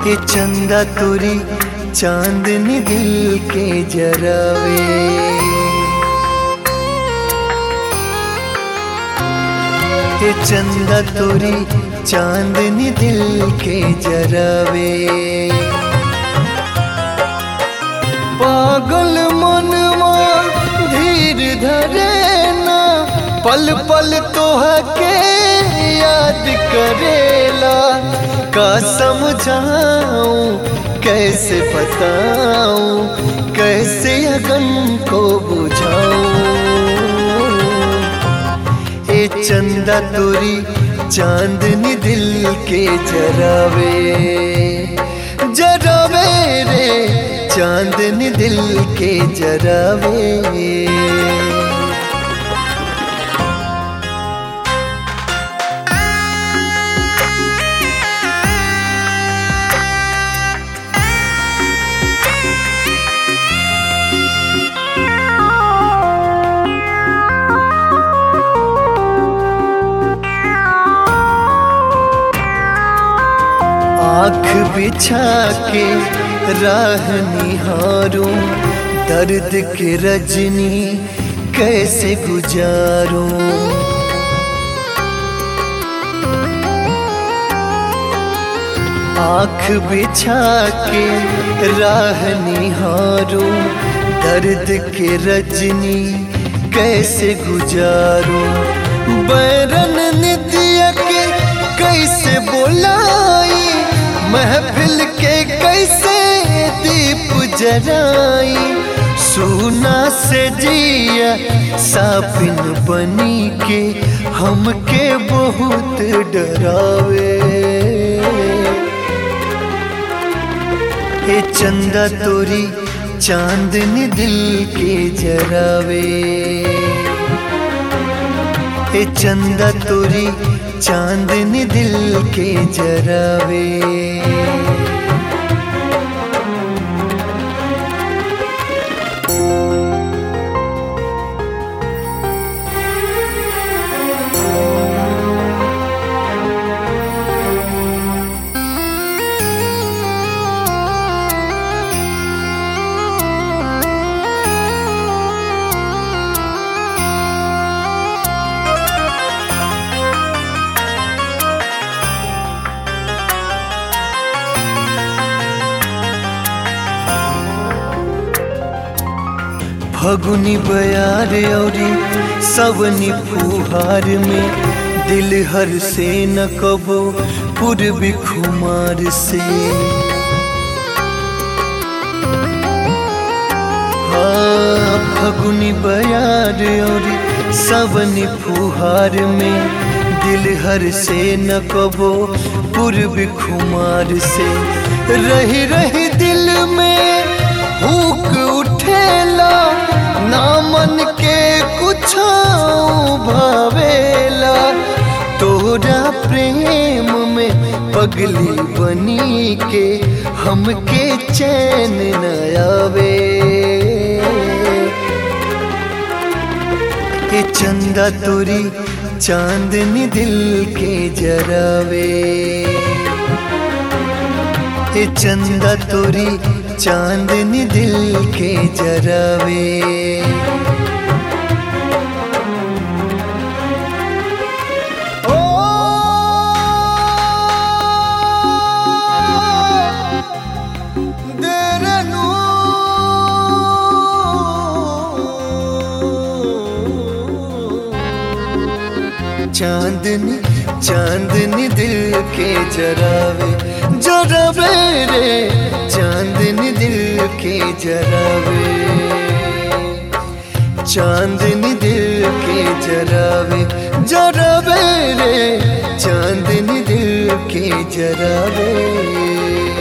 ये चंदा तुरी चांदनी दिल के जरावे ये चंदा तुरी चांदनी दिल के जरावे पागल मनवा धीर धरे ना पल पल तोह के याद करेला का समझाऊं कैसे बताऊं कैसे अगन को बुझाऊं ए चंदा तोरी चांदनी दिल के जरावे जरावे रे चांदनी दिल के जरावे आँख बिछा के राह निहारूं दर्द के रजनी कैसे गुजारूं आँख बिछा के राह निहारूं दर्द के रजनी कैसे गुजारूं बैरन नित्य के कैसे बोलाई महफिल के कैसे दीप जराई सुना से जिया सापिन बनी के हमके बहुत डरावे ए चंदा तोरी चांदनी दिल के जरावे ए चंदा तोरी चांदनी दिल के जरावे फगुनी बयार औरी सवनी फुहार में दिल हर से न कबो पूर्वी खुमार से हाँ फगुनी बयार औरी सवनी फुहार में दिल हर से न कबो पूर्वी खुमार से रही रही दिल में हुक उठेला ना मन के कुछ भावेला तोरा प्रेम में पगली बनी के हमके चैन न आवे ए चंदा तोरी चांदनी दिल के जरावे ए चंदा तोरी चांदनी दिल के जरावे ओ देरनू चांदनी चांदनी दिल के जरावे जरावे रे चांदनी दिल के जरावे चांदनी दिल के जरावे जरावे रे चांदनी दिल के जरावे